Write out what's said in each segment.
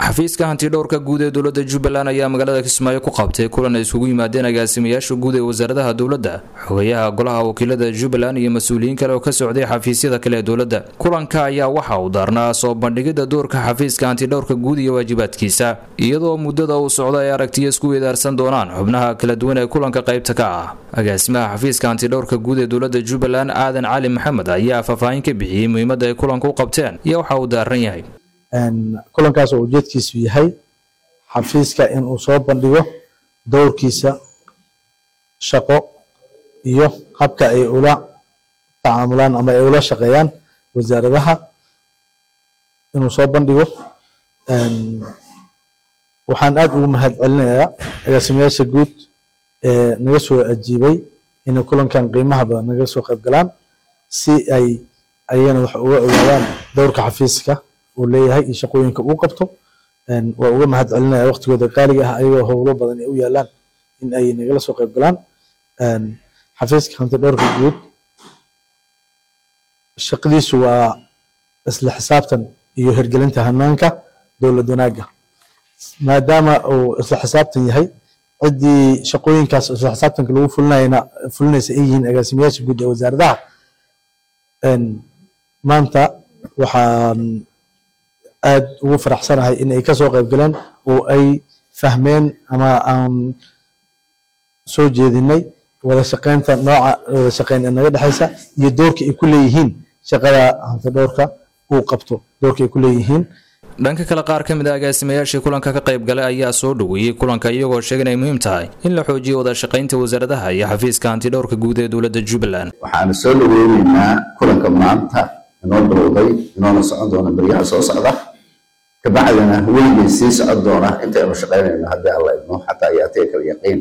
xafiiska hantidhowrka guud ee dowladda jubbaland ayaa magaalada kismaayo ku qabtay kulan ay isugu yimaadeen agaasimayaasha guud ee wasaaradaha dowladda xogeyaha golaha wakiilada jubbaland iyo mas-uuliyiin kale oo ka socday xafiisyada kale ee dowladda kulanka ayaa waxa uu daarnaa soo bandhigidda doorka xafiiska hantidhowrka guud iyo waajibaadkiisa iyadoo muddada uu socdo ay aragtiya isku weedaarsan doonaan xubnaha kala duwan ee kulanka qaybta ka ah agaasimaha xafiiska hantidhowrka guud ee dowladda jubbaland aadan cali maxamed ayaa faahfaahin ka bixiyey muhiimadda ay kulanka u qabteen iyo waxa uu daaran yahay kulankaas oo ujeedkiisu yahay xafiiska in uu soo bandhigo dowrkiisa shaqo iyo habka ay ula tacaamulaan ama ay ula shaqeeyaan wasaaradaha inuu soo bandhigo waxaan aad ugu mahad celinayaa agaasimayaasha guud ee naga soo ajiibay inay kulankan qiimaha badan naga soo qayb galaan si ay ayagana wax uga ogaadaan dowrka xafiiska uu leeyahay iyo shaqooyinka uu qabto waa uga mahad celinaya waqtigooda qaaliga ah ayagoo howlo badan ay u yaalaan in ay nagala soo qayb galaan xafiiska hanti dhowrka guud shaqadiisu waa isla xisaabtan iyo hirgelinta hanaanka dowlad wanaagga maadaama uu isla xisaabtan yahay ciddii shaqooyinkaas isla xisaabtanka lagu fulinayna fulinaysa ay yihiin agaasimayaasha guud ee wasaaradaha maanta waxaan aad ugu faraxsanahay in ay ka soo qayb galeen oo ay fahmeen ama aan soo jeedinay wada shaqeynta nooca wada shaqeyn ee naga dhexaysa iyo doorka ay ku leeyihiin shaqada hantidhowrka uu qabto doorka ay ku leeyihiin dhanka kale qaar ka mid a agaasimayaashii kulanka ka qayb galay ayaa soo dhoweeyey kulanka iyagoo sheegay inay muhiim tahay in la xoojiyo wada shaqaynta wasaaradaha iyo xafiiska hantidhowrka guud ee dowladda jubbaland waxaanu soo dhoweyneynaa kulanka maanta inoo bilowday inoona socon doona baryaha soo socda kabacdina weligay sii socon doona intaynu shaqaynayno haddii alla idmo xataa yaatee kala yaqiin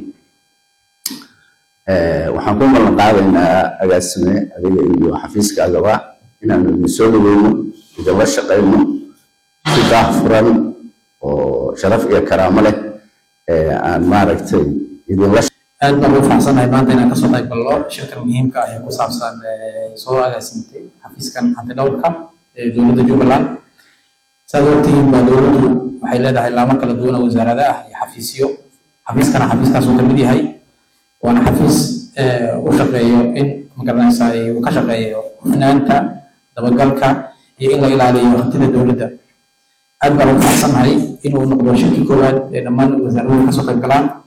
waxaan ku ballan qaadaynaa agaasime adiga iyo xafiiskaagaba inaanu idin soo dhoweyno idinla shaqayno si daah furan oo sharaf iyo karaamo leh aan maaragtay idinla aad baan ugu faraxsanahay maanta inaan kasoo qayb galno shirkan muhiimka ah ee ku saabsan soo agaasintay xafiiskan hantidhowrka ee dowladda jubbaland saad ogtihiin baa dowladdu waxay leedahay laamo kala duwan oo wasaarada ah iyo xafiisyo xafiiskana xafiiskaas uu kamid yahay waana xafiis u shaqeeyo in magaranaysa uu ka shaqeeyo hufnaanta dabagalka iyo in la ilaaliyo hantida dowladda aad baan ugu faraxsanahay inuu noqdo shirkii koowaad ee dhammaan wasaaraduhu kasoo qayb galaan